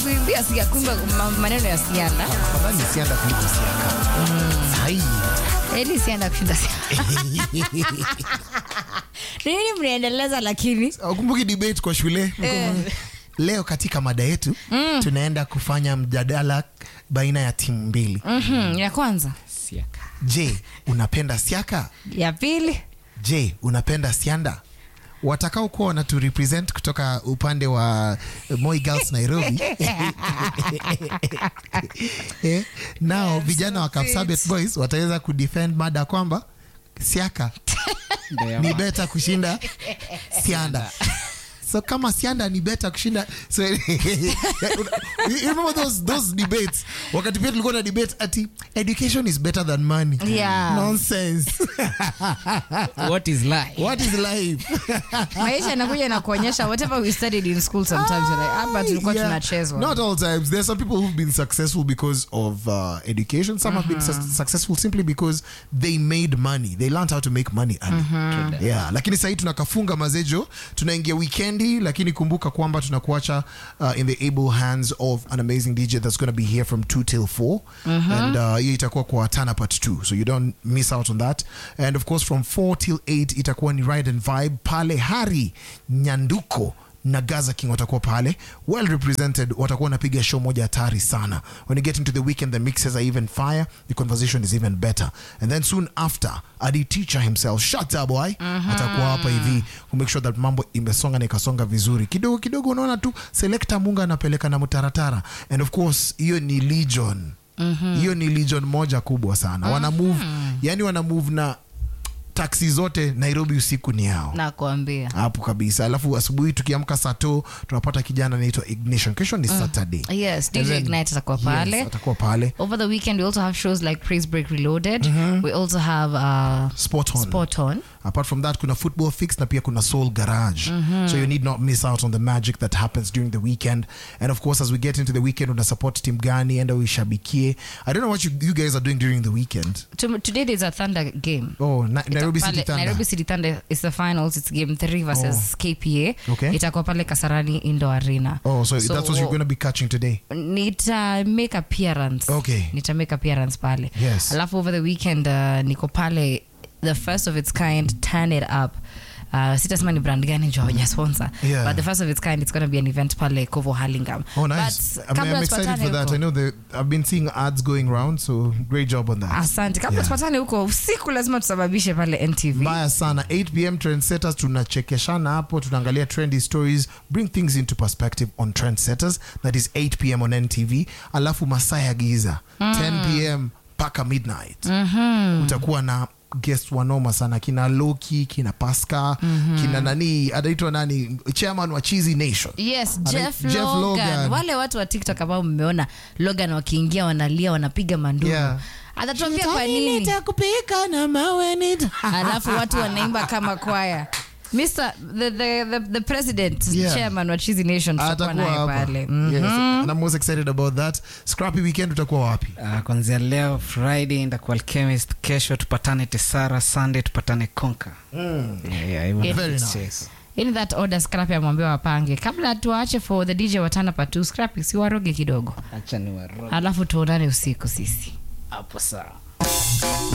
kuimbia sia kuimba ma- maneno ya sianda Afadhali sianda kuliko siaka. Hai. eli sianda kushinda sianda nini mnaendeleza lakini Ukumbuki debate kwa shule? Leo katika mada yetu tunaenda kufanya mjadala baina ya timu mbili. Mhm, ya kwanza Siaka. Je, unapenda siaka? ya pili Je, unapenda sianda? Watakao kuwa wanatu represent kutoka upande wa Moi Girls Nairobi. eh, nao vijana wa Kapsabet Boys wataweza kudefend mada kwamba siaka Ndio ya ni ma- beta kushinda sianda so kama sianda ni beta kushinda so, you remember those, those debates wakati pia tulikuwa na debate ati education is better than money Yeah. nonsense What is life? what is life maisha yanakuja na kuonyesha whatever we studied in school sometimes you're like hapa tulikuwa Yeah. tunachezwa Not all times. There's some people who've been successful because of uh, education. Some have been su- successful simply because they made money. They learned how to make money. early. Yeah. Lakini sahii tunakafunga mazejo, tunaingia weekendi, lakini kumbuka kwamba tunakuacha uh, in the able hands of an amazing DJ that's going to be here from 2 till 4. And uh, hiyo itakuwa kwa Tana part 2. So you don't miss out on that. And of course from 4 till 8 itakuwa ni Ride and Vibe pale Hari Nyanduko na Gaza King watakuwa pale well represented, watakuwa wanapiga show moja hatari sana. When you get into the weekend, the mixes are even fire, the conversation is even better. And then soon after, Adi teacher himself, shut up boy, atakuwa hapa hivi ku make sure that mambo imesonga na ikasonga vizuri. Kidogo kidogo unaona tu selector Munga anapeleka na mtaratara. And of course, hiyo ni Legion. Hiyo ni Legion moja kubwa sana. Wana move, yani wana move na taksi zote Nairobi usiku ni yao nakuambia hapo kabisa alafu asubuhi tukiamka saa to tunapata kijana anaitwa ignition kesho ni saturday yes And dj then- ignite atakuwa Yes, pale atakuwa pale over the weekend we also have shows like praise break reloaded we also have uh, spot on spot on apart from that kuna football fix na pia kuna soul garage so you need not miss out on the magic that happens during the weekend and of course as we get into the weekend una support team gani enda uishabikie i don't know what you, you guys are doing during the weekend Tom- today there's a thunder game oh na, nairobi Pale- city thunder Nairobi City Thunder is the finals. It's game three versus KPA. Okay. Itakuwa pale Kasarani Indo Arena. oh so, that's what you're going to be catching today nita make appearance Okay. nita make appearance pale Yes. alafu over the weekend uh, niko pale the first of its kind turn it up Uh, sitasema ni brand gani njo hawaja sponsor Yeah. but the first of its kind it's going to be an event pale Kovo Hurlingham Oh, nice. but I mean, kabla I'm excited tupatane for that. huko- I know that I've been seeing ads going around, so great job on that. asante kabla Yeah. tupatane huko usiku lazima tusababishe pale ntv mbaya sana 8 pm trendsetters tunachekeshana hapo tunaangalia trendy stories bring things into perspective on trendsetters that is 8 pm on ntv alafu masaa ya giza 10 pm mpaka midnight utakuwa na guest wanoma sana kina loki kina pasca kina nani anaitwa nani chairman wa cheesy nation yes Ana- jeff, Jeff logan. Logan. wale watu wa tiktok ambao mmeona logan wakiingia wanalia wanapiga manduru Yeah. atatuambia kwa nini nitakupika na mawe nita alafu watu wanaimba kama kwaya Mr. The, the, the, the president Yeah. chairman wa Cheesy Nation tutakuwa atakuwa naye hapa pale yes. Mhm. and I'm most excited about that scrappy weekend utakuwa wapi Uh, kwanzia leo friday ndakuwa alchemist kesho tupatane tesara sunday tupatane konka yeah, yeah, hivyo Yeah. Very Yes. nice. in that order scrappy amwambia wapange kabla tuache for the dj watana patu scrappy si waroge kidogo acha ni waroge alafu tuonane usiku sisi hapo sawa